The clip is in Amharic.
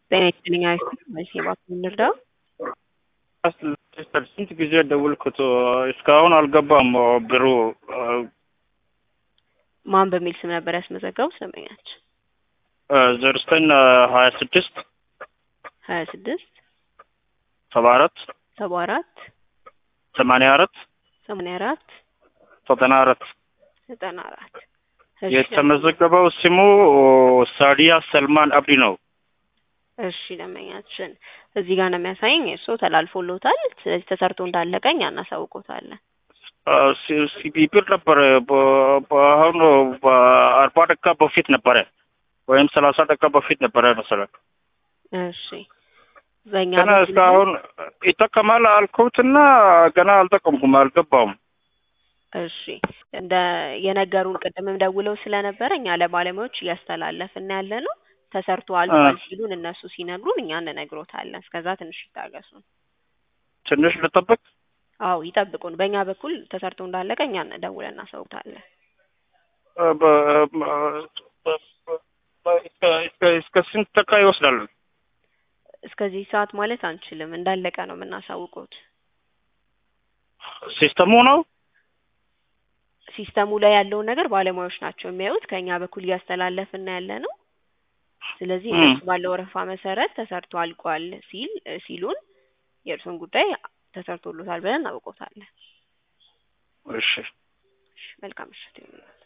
ጤና ይስጥልኝ አይስል መቼ እባክህ እንርዳው? ስንት ጊዜ ደውልኩት እስካሁን አልገባም ብሩ። ማን በሚል ስም ነበር ያስመዘገቡት ደንበኛች? ዜሮ ዘጠኝ ሀያ ስድስት ሀያ ስድስት ሰባ አራት ሰባ አራት ሰማንያ አራት ሰማንያ አራት ዘጠና አራት ዘጠና አራት የተመዘገበው ስሙ ሳዲያ ሰልማን አብዲ ነው። እሺ ደንበኛችን እዚህ ጋር ነው የሚያሳየኝ እርስዎ ተላልፎሎታል። ስለዚህ ተሰርቶ እንዳለቀ እኛ እናሳውቆታለን። ሲቢ ብር ነበረ አሁን በአርባ ደቂቃ በፊት ነበረ ወይም ሰላሳ ደቂቃ በፊት ነበረ መሰለኝ። እሺ በእኛ ገና እስካሁን ይጠቀማል አልኩትና ገና አልጠቀምኩም፣ አልገባውም። እሺ እንደ የነገሩን ቅድምም ደውለው ስለነበረ እኛ ለባለሙያዎች እያስተላለፍን ያለ ነው። ተሰርቶ አልቋል ሲሉን እነሱ ሲነግሩን እኛ እንነግሮታለን። እስከዛ ትንሽ ይታገሱን። ትንሽ ልጠብቅ? አዎ ይጠብቁን። በእኛ በኩል ተሰርቶ እንዳለቀ እኛ ደውለን እናሳውቃለን። እስከ ስንት ደቂቃ ይወስዳል? እስከዚህ ሰዓት ማለት አንችልም። እንዳለቀ ነው የምናሳውቁት። ሲስተሙ ነው ሲስተሙ ላይ ያለውን ነገር ባለሙያዎች ናቸው የሚያዩት። ከእኛ በኩል እያስተላለፍን ያለ ነው። ስለዚህ እነሱ ባለው ወረፋ መሰረት ተሰርቶ አልቋል ሲል ሲሉን የእርሱን ጉዳይ ተሰርቶሎታል ብለን እናውቆታለን። እሺ መልካም ምሽት።